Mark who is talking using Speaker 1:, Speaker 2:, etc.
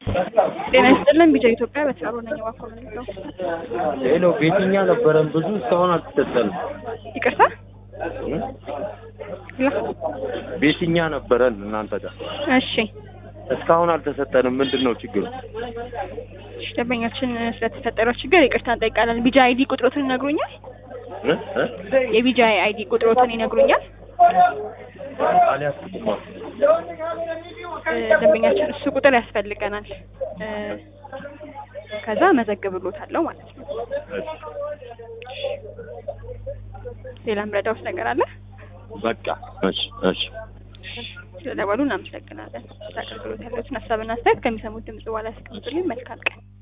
Speaker 1: ጤና ይስጥልን ቢጃ ኢትዮጵያ በተሳሮ ነኝ እባክዎ ምን ልርዳው?
Speaker 2: ሄሎ ቤትኛ ነበረን ብዙ እስካሁን አልተሰጠንም።
Speaker 1: ይቅርታ
Speaker 2: እ?
Speaker 1: ሄሎ
Speaker 2: ቤትኛ ነበረን እናንተ ጋር
Speaker 1: እሺ
Speaker 2: እስካሁን አልተሰጠንም። ምንድን ነው ችግሩ?
Speaker 1: እሺ ደንበኛችን ስለተፈጠረው ችግር ይቅርታ እንጠይቃለን። ቢጃ አይዲ ቁጥሮትን ይነግሩኛል?
Speaker 2: እ? እ?
Speaker 1: የቢጃ አይዲ ቁጥሮትን ይነግሩኛል?
Speaker 2: አልያዝኩትማ።
Speaker 1: እ፣ ደንበኛችን እሱ ቁጥር ያስፈልገናል። እ፣ ከዛ መዘግብሎታለሁ ማለት ነው። ሌላ ምረዳውስ ነገር አለ?
Speaker 2: በቃ እሺ እሺ
Speaker 1: ስለደወሉ እናመሰግናለን። ለአገልግሎት ያለዎትን ሀሳብና አስተያየት ከሚሰሙት ድምጽ በኋላ ያስቀምጡልኝ። መልካም ቀን